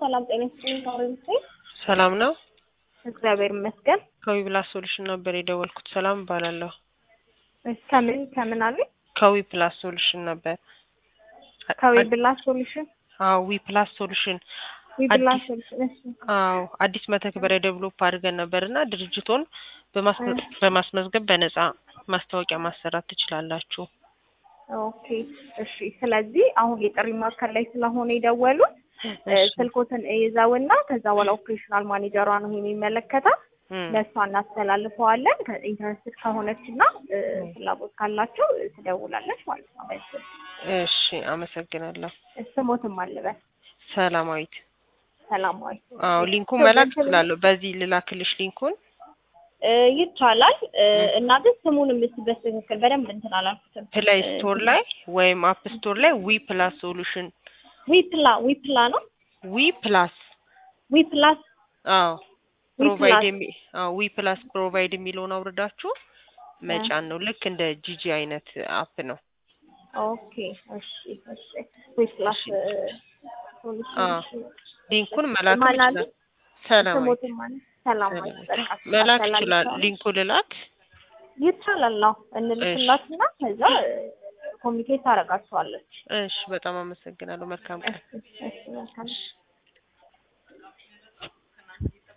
ሰላም ጤና ይስጥልኝ። ታሪክ ሰላም ነው። እግዚአብሔር ይመስገን። ከዊ ፕላስ ሶሉሽን ነበር የደወልኩት። ሰላም እባላለሁ። ከምን ከምን አለ ከዊ ፕላስ ሶሉሽን ነበር። ከዊ ብላስ ሶሉሽን አዎ ዊ ፕላስ ሶሉሽን ዊ ብላስ አዲስ- ሶሉሽን እሺ አዎ አዲስ መተግበሪያ ዴቨሎፕ አድርገን ነበር እና ድርጅቶን በማስመ- በማስመዝገብ በነፃ ማስታወቂያ ማሰራት ትችላላችሁ። ኦኬ እሺ። ስለዚህ አሁን የጥሪ ማዕከል ላይ ስለሆነ የደወሉት እ፣ እሺ። ስልኮትን ይዘውና ከዛ በኋላ ኦፕሬሽናል ማኔጀሯ ነው ይሄን የሚመለከታት እም፣ ለእሷ እናስተላልፈዋለን። ኢንተረስት ከሆነች እና እ፣ ፍላጎት ካላቸው እ፣ ትደውላለች ማለት ነው። በስልክ እሺ አመሰግናለሁ። ስሞትም አልበል ሰላማዊት። ሰላማዊ አዎ ሊንኩን ሰው መላክ ገንዘብ- እችላለሁ። በዚህ ልላክልሽ ሊንኩን። እ፣ ይቻላል እ፣ እና ግን ስሙንም እስኪ በትክክል በደንብ እንትን አላልኩትም። ፕሌይ ስቶር ላይ ወይም አፕ ስቶር ላይ ዊ ፕላስ ሶሉሽን ዊፕላ ዊፕላ ነው ዊ ፕላስ ዊፕላስ አዎ ዊ ፕሮቫይድ ፕላስ። የሚ አዎ ዊ ፕላስ ፕሮቫይድ የሚለውን አውርዳችሁ መጫን ነው። ልክ እንደ ጂጂ አይነት አፕ ነው። ኦኬ እሺ እሺ ዊፕላስ እሺ። እ፣ አዎ ሶሉሽን ሊንኩን መላክ ማን አለ? ይችላል። ሰላማዊ ስሞትም ማለት ሰላማዊ በቃ መላክ ይችላል። አስተላልፈዋለሁ። ሊንኩ ልላክ። ይቻላል። አዎ እንልክላትና ከዛ ኮሚኒኬት ታደርጋቸዋለች። እሺ በጣም አመሰግናለሁ። መልካም ቀን። እሺ እሺ መልካም